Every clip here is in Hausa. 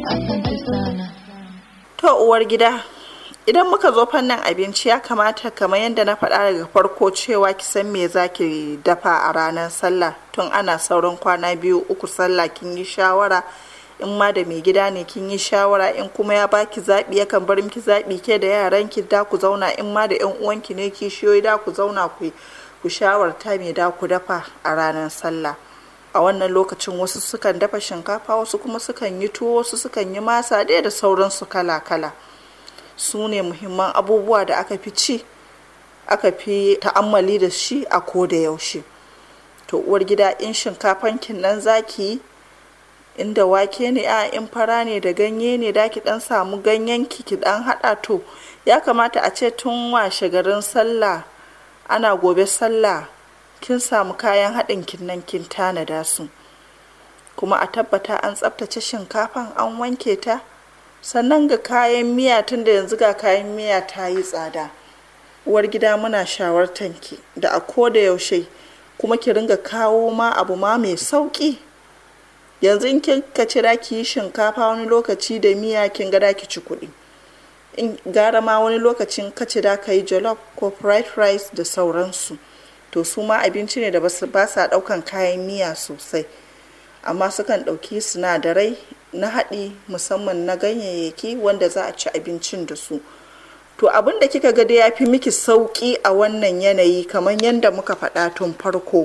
Asante sana. To uwar gida, idan muka zo fannin abinci ya kamata kamar yadda na faɗa daga farko cewa ki san me za ki dafa a ranar sallah tun ana sauran kwana biyu uku sallah kin yi shawara in ma da mai gida ne kin yi shawara in kuma ya baki zaɓi yakan bar miki zaɓi ke da yaran ki da ku zauna in ma da yan uwanki ne kishiyoyi da ku zauna ku ku shawarta me da ku dafa a ranar sallah a wannan lokacin wasu sukan dafa shinkafa wasu kuma sukan yi tuwo wasu sukan yi masa ɗaya da sauransu kala-kala su ne muhimman abubuwa da aka fi ci aka fi ta'ammali da shi a ko da yaushe to uwar gida in shinkafan kin nan zaki yi inda wake ne a in fara ne da ganye ne da ki dan samu ganyen ki ki dan hada to ya kamata a ce tun washe garin sallah ana gobe sallah kin samu kayan haɗin kin nan kin tanada su kuma a tabbata an tsaftace shinkafan an wanke ta sannan ga kayan miya tun da yanzu ga kayan miya ta yi tsada uwar gida muna shawartan ki da a ko da yaushe kuma ki ringa kawo ma abu ma mai sauki yanzu in kin ka cira ki yi shinkafa wani lokaci da miya kin ga da ki ci kuɗi in gara ma wani lokacin ka ci da ka yi jollof ko fried rice da sauransu to su ma abinci ne da ba sa ɗaukan kayan miya sosai amma sukan ɗauki sinadarai na haɗi musamman na ganyayyaki wanda za a ci abincin da su to abin da kika ga da ya fi miki sauƙi a wannan yanayi kamar yadda muka faɗa tun farko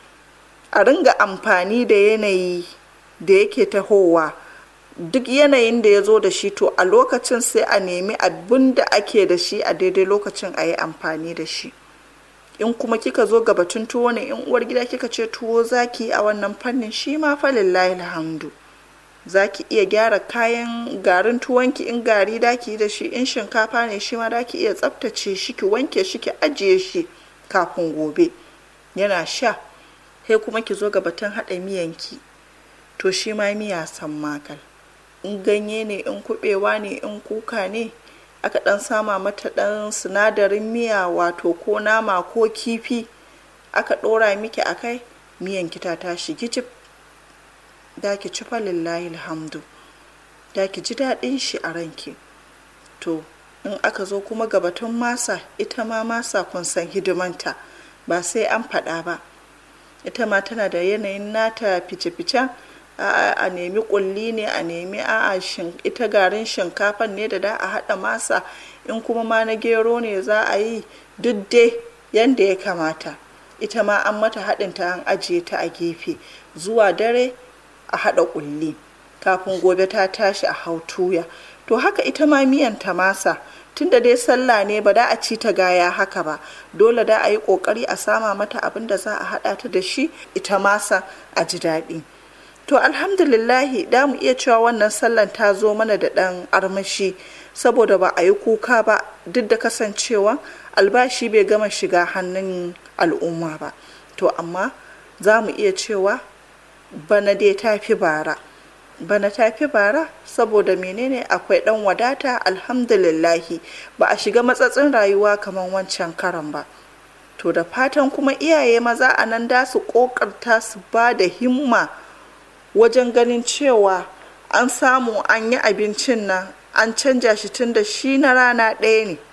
a ringa amfani da yanayi da yake tahowa duk yanayin da ya zo da shi to a lokacin sai a nemi abin da ake da shi a daidai lokacin a yi amfani da shi in kuma kika zo ga batun tuwo ne in uwar gida kika ce tuwo zaki a wannan fannin shi ma fa lillahi alhamdu zaki iya gyara kayan garin tuwonki in gari daki da shi in shinkafa ne shi ma daki iya tsaftace shi ki wanke shi ki ajiye shi kafin gobe yana sha sai kuma ki zo ga batun haɗa miyanki to shi ma miya san makal in ganye ne in kuɓewa ne in kuka ne aka ɗan sama mata ɗan sinadarin miya wato ko nama ko kifi aka ɗora miki a kai miyan kita tashi gijib da ki ci lillahi alhamdu da ki ji daɗin shi a ranki to in aka zo kuma gabatun masa ita ma masa kun san hidimanta ba sai an faɗa ba ita ma tana da yanayin nata fice-ficen a nemi kulli ne a nemi a ita garin shinkafan ne da da a haɗa masa in kuma ma na gero ne za a yi duk dai yadda ya kamata ita ma an mata haɗin ta an ajiye ta a gefe zuwa dare a haɗa kulli kafin gobe ta tashi a hau tuya to haka ita ma miyan ta masa tunda dai sallah ne ba da a ci ta gaya haka ba dole da a yi ƙoƙari a sama mata abin da za a haɗa ta da shi ita masa a ji daɗi to alhamdulillahi da mu iya cewa wannan sallan ta zo mana da ɗan armashi saboda ba a yi kuka ba duk da kasancewa albashi bai gama shiga hannun al'umma ba to amma za mu iya cewa bana dai ta fi bara bana ta fi bara saboda menene akwai ɗan wadata alhamdulillahi ba a shiga matsatsin rayuwa kamar wancan karan ba to da fatan kuma iyaye maza a nan da su ƙoƙarta su ba da himma wajen ganin cewa an samu an yi abincin nan an canja shi tun da shi na rana ɗaya ne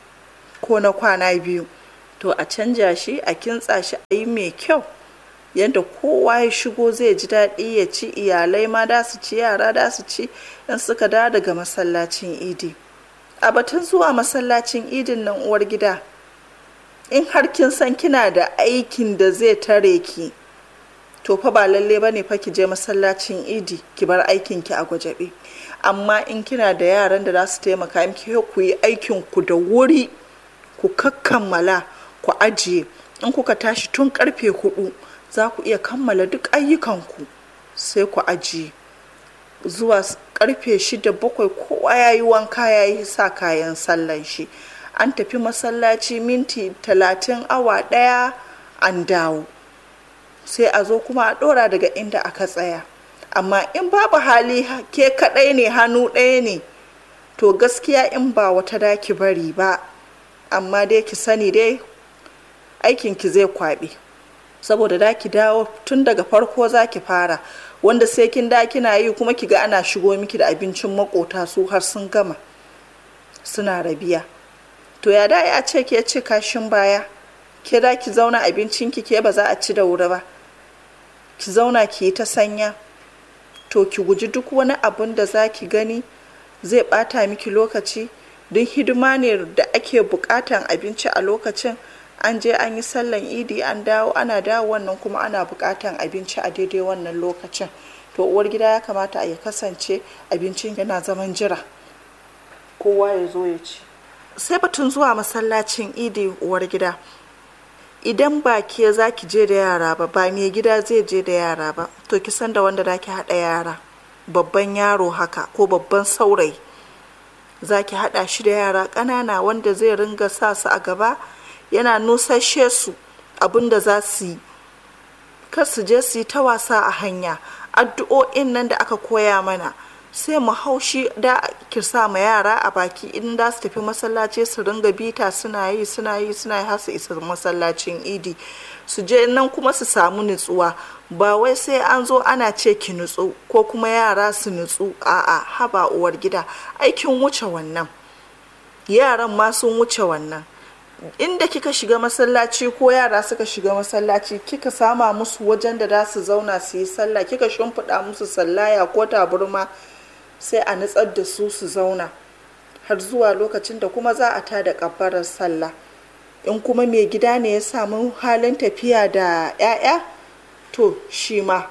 ko na kwana biyu to a canja shi a kintsa shi a yi mai kyau yadda kowa ya shigo zai ji daɗi ya ci iyalai ma da su ci yara da su ci in suka da daga masallacin idi a batun zuwa masallacin idin nan uwar gida in har kin san kina da aikin da zai tare ki to fa ba lalle ba ne fa ki je masallacin idi ki bar aikin ki a gwajabe amma in kina da yaran da za su taimaka miki ku yi aikin ku da wuri ku kakkammala ku ajiye in kuka tashi tun karfe hudu za ku iya kammala duk ayyukanku sai ku ajiye zuwa karfe shida bakwai kowa ya yi wanka ya yi sa kayan sallan shi an tafi masallaci minti talatin awa daya an dawo sai a zo kuma a ɗora daga inda aka tsaya amma in babu hali ke kaɗai ne hannu ɗaya ne to gaskiya in ba wata daki bari ba amma dai ki sani dai aikinki zai kwaɓe saboda da ki dawo tun daga farko za ki fara wanda sai kin da kina yi kuma ki ga ana shigo miki da abincin makota su har sun gama suna rabiya to ya da a ce ke ci kashin baya ke da ki zauna abincinki ke ba za a ci da wuri ba ki zauna ki yi ta sanya to ki guji duk wani abun da za ki gani zai bata miki lokaci don hidima ne da ake bukatan abinci a lokacin an je an yi sallan idi an dawo ana dawo wannan kuma ana bukatan abinci a daidai wannan lokacin to uwar gida ya kamata a ya kasance abincin yana zaman jira kowa ya zo ya ci sai batun zuwa masallacin idi uwar gida idan ba ke za ki je da yara ba ba mai gida zai je da yara ba to ki san da wanda za ki haɗa yara babban yaro haka ko babban saurayi za ki haɗa shi da yara ƙanana wanda zai ringa sa su a gaba yana nusashe su abin da za su yi kar su je su yi ta wasa a hanya addu'o'in nan da aka koya mana sai mu haushi da kirsa ma yara a baki in da su tafi masallaci su ringa bita suna yi suna yi suna yi har su isa masallacin idi su je nan kuma su samu nutsuwa ba wai sai an zo ana ce ki nutsu ko kuma yara su nutsu a'a haba uwar gida aikin wuce wannan yaran ma sun wuce wannan inda kika shiga masallaci ko yara suka shiga masallaci kika sama musu wajen da za su zauna su yi sallah kika shimfiɗa musu sallaya ko taburma sai a nutsar da su su zauna har zuwa lokacin da kuma za a tada kabbarar sallah in kuma mai gida ne ya samu halin tafiya da 'ya'ya to shi ma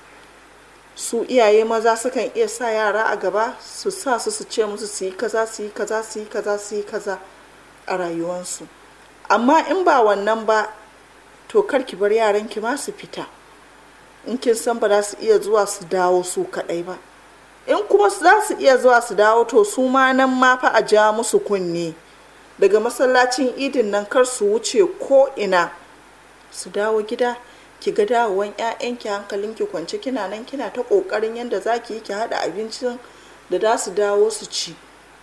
su iyaye maza sukan iya sa yara a gaba su sa su su ce musu su yi kaza su yi kaza su yi kaza su yi kaza a rayuwansu amma in ba wannan ba to kar ki bar yaran ki ma su fita in kin san ba za su iya zuwa su dawo su kadai ba in kuma za su iya zuwa su dawo to su ma nan ma fa a ja musu kunne daga masallacin idin nan kar su wuce ko ina su dawo gida ki ga dawowan 'ya'yanki hankalinki kwance kina nan kina ta kokarin yadda za ki yi ki haɗa abincin da za su dawo su ci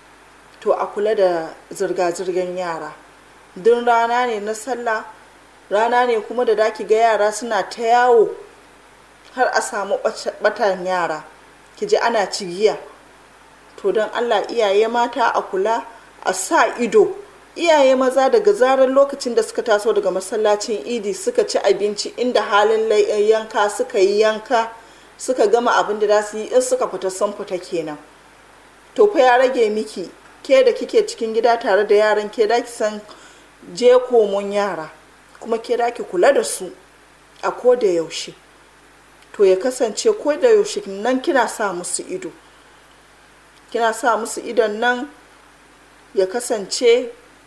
to a kula da zirga-zirgar yara duk rana ne na sallah rana ne kuma da daki ga yara suna ta yawo har a samu batan yara ki ji ana cigiya to don allah iyaye mata a kula a sa ido iyaye maza daga zarar lokacin da suka taso daga masallacin idi suka ci abinci inda halin yanka suka yi yanka suka gama abin da za su yi in suka fita sun fita kenan to fa ya rage miki ke da kike cikin gida tare da yaran ke da ki san je komon yara kuma ke da ki kula da su a ko da yaushe to ya kasance ko da yaushe nan kina sa musu ido kina sa musu idon nan ya kasance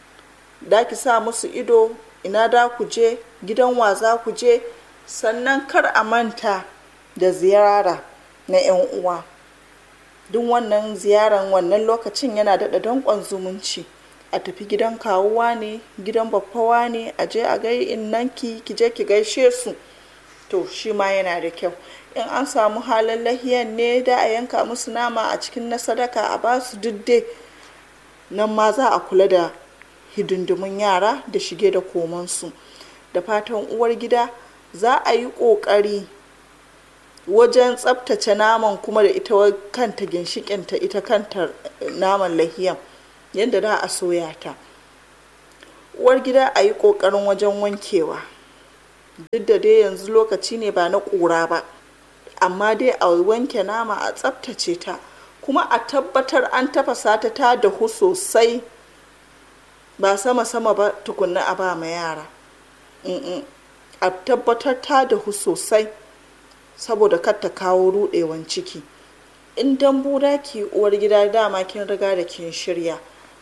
da ki sa musu ido ina da ku je gidan wa za ku je sannan kar a manta da ziyara na 'yan uwa duk wannan ziyaran wannan lokacin yana daɗa danƙon zumunci a tafi gidan kawuwa ne gidan baffawa ne a je a gai innanki ki je ki gaishe su to shi ma yana da kyau in an samu halin lahiyan ne da a yanka musu nama a cikin na sadaka a ba su dudde nan ma za a kula da hidindimun yara da shige da komansu da fatan uwar gida za a yi ƙoƙari wajen tsabtace naman kuma da ita kanta ginshikinta ita kanta naman lahiyan yadda za a soya ta uwar gida a yi ƙoƙarin wajen wankewa duk da dai yanzu lokaci ne ba na ƙura ba amma dai a wanke nama a tsabtace ta kuma a tabbatar an tafasa ta ta dahu sosai ba sama-sama ba tukunna a ba ma yara a tabbatar ta dahu sosai saboda kar ta kawo rudewan ciki in dambu da ki uwar gida dama kin riga da kin shirya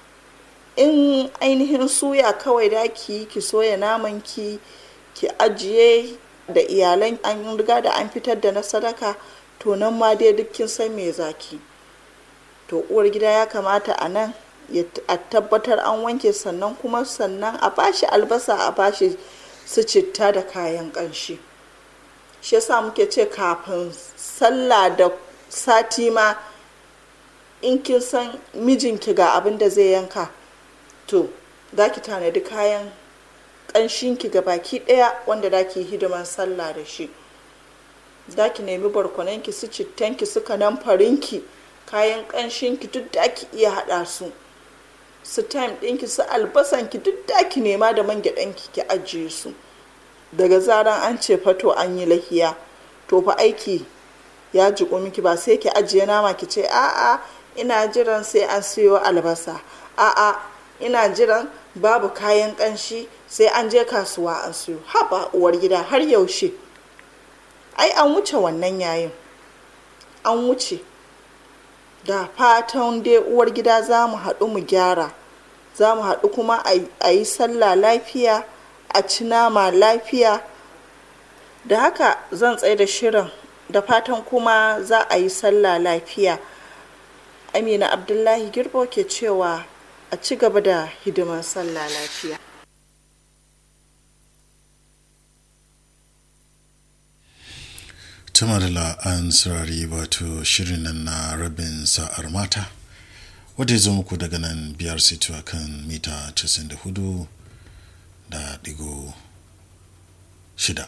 in ainihin suya kawai da ki ki soya naman ki ki ajiye da iyalan an riga da an fitar da na sadaka to nan ma dai duk kin san me zaki to uwar gida ya kamata a nan a tabbatar an wanke sannan kuma sannan a bashi albasa a bashi su citta da kayan ƙanshi shi yasa muke ce kafin sallah da sati ma in kin san mijinki ga abin da zai yanka to za ki tanadi kayan ƙanshinki ga baki ɗaya wanda za ki hidiman sallah da shi za ki nemi barkwananki su cittanki su farinki kayan ƙanshinki duk da ki iya haɗa su su time ɗinki su albasanki duk da ki nema da man gyaɗanki ki ajiye su daga zaran an ce fato an yi lahiya to fa aiki ya jiƙo miki ba sai ki ajiye nama ki ce a'a ina jiran sai an siyo albasa a'a ina jiran babu kayan ƙanshi sai an je kasuwa an siyo haba uwar gida har yaushe ai an wuce wannan yayin an wuce da fatan dai uwar gida za mu haɗu mu gyara za mu haɗu kuma a yi sallah lafiya a ci nama lafiya da haka zan tsaye da shirin da fatan kuma za a yi sallah lafiya amina abdullahi girbo ke cewa a ci gaba da hidimar sallah lafiya tuma da an saurari wato shirin nan na rabin sa'ar mata wadda ya zo muku daga nan biyar situwa kan mita 94 da digo shida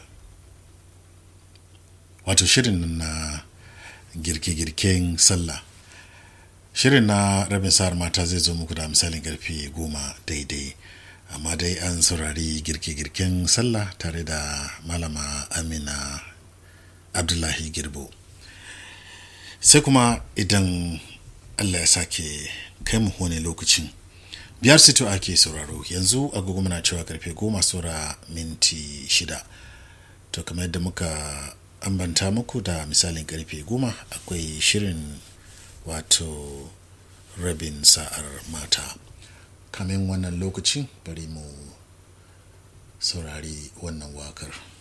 wato shirin nan na girke-girken sallah shirin na rabin sa'ar mata zai zo muku da misalin karfe goma daidai amma dai an saurari girke-girken sallah tare da malama amina abdullahi girbo sai kuma idan allah ya sake kai mu wani lokacin biyar sito ake sauraro yanzu agogo muna cewa karfe goma saura minti shida to kamar yadda muka ambanta muku da misalin karfe goma akwai shirin wato rabin sa'ar mata kamin wannan lokacin bari mu saurari wannan wakar.